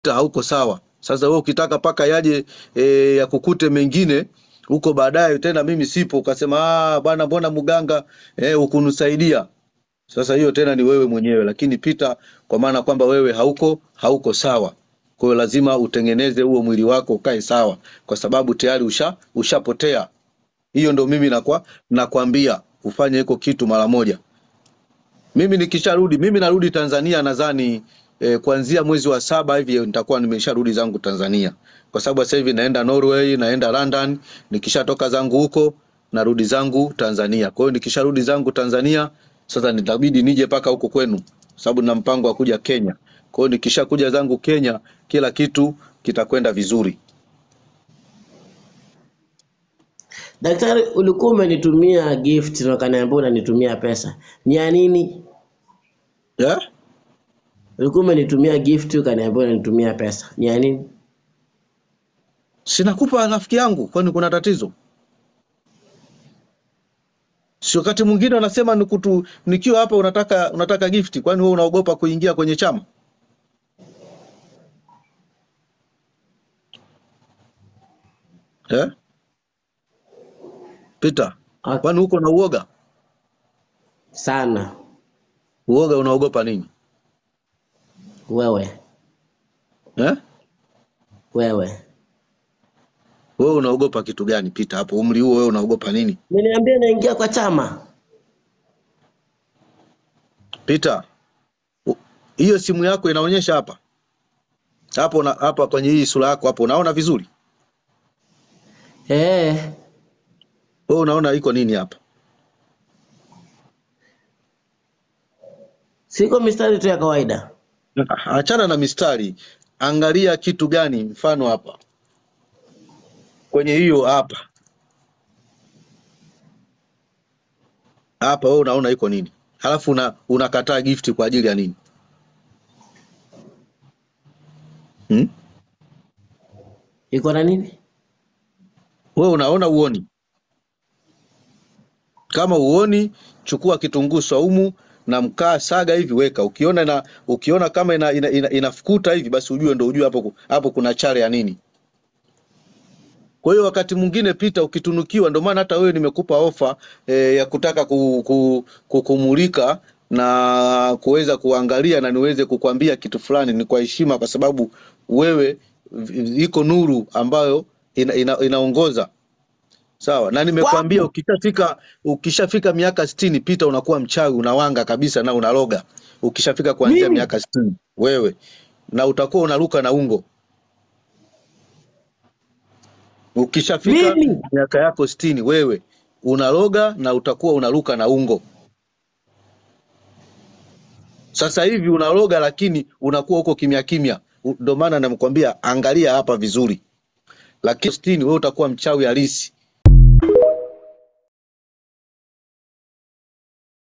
hauko sawa. Sasa wewe ukitaka paka yaje e, yakukute mengine huko baadaye tena mimi sipo, ukasema ah, bwana, mbona mganga eh, hukunisaidia. Sasa hiyo tena ni wewe mwenyewe, lakini pita kwa maana kwamba wewe hauko hauko sawa. Kwa hiyo lazima utengeneze huo mwili wako ukae sawa, kwa sababu tayari usha ushapotea. Hiyo ndo mimi nakwa nakwambia ufanye hiko kitu mara moja. Mimi nikisharudi, mimi narudi Tanzania nadhani eh, kuanzia mwezi wa saba hivi nitakuwa nimesharudi zangu Tanzania, kwa sababu sasa hivi naenda Norway, naenda London. Nikishatoka zangu huko narudi zangu Tanzania. Kwa hiyo nikisharudi zangu Tanzania sasa nitabidi nije paka huko kwenu, sababu nina mpango wa kuja Kenya. Kwa hiyo nikishakuja zangu Kenya, kila kitu kitakwenda vizuri. Daktari, ulikuwa umenitumia gift na ukaniambia unanitumia pesa. Ni ya nini? Yeah? Ulikuwa umenitumia gift ukaniambia unanitumia pesa. Ni ya nini? Sinakupa rafiki yangu, kwani kuna tatizo? Si wakati mwingine wanasema nikutu, nikiwa hapa unataka unataka gifti, kwani wewe unaogopa kuingia kwenye chama? Eh? Peter, Ah, kwani uko na uoga? Sana Uoga unaogopa nini? wewe, Eh? wewe. Wewe unaogopa kitu gani Peter? Hapo umri huo wewe unaogopa nini? Umeniambia naingia kwa chama. Peter, u- hiyo simu yako inaonyesha hapa. Hapo na hapa kwenye hii sura yako hapo unaona vizuri? Eh, Wewe unaona iko nini hapa? siko mistari tu ya kawaida. Achana na mistari, angalia kitu gani mfano hapa. Kwenye hiyo hapa. Hapa wewe unaona iko nini? Halafu una, unakataa gift kwa ajili ya nini? Hmm? Iko na nini? Wewe unaona uoni? Kama uoni, chukua kitunguu saumu na mkaa, saga hivi, weka. Ukiona na ukiona kama ina, ina, ina, inafukuta hivi, basi ujue ndo ujue hapo ku- hapo kuna chale ya nini. Kwa hiyo wakati mwingine pita ukitunukiwa, ndio maana hata wewe nimekupa ofa e, ya kutaka ku, ku, kukumulika na kuweza kuangalia na niweze kukwambia kitu fulani, ni kwa heshima, kwa sababu wewe v- iko nuru ambayo ina, ina, inaongoza Sawa, na nimekwambia Wapo. ukishafika ukishafika miaka sitini pita, unakuwa mchawi, unawanga kabisa na unaloga. Ukishafika kuanzia Mimi? miaka sitini wewe, na utakuwa unaruka na ungo. Ukishafika Mimi? miaka yako sitini wewe unaloga na utakuwa unaruka na ungo. Sasa hivi unaloga, lakini unakuwa huko kimya kimya. U- Ndio maana namkwambia angalia hapa vizuri, lakini sitini wewe utakuwa mchawi halisi.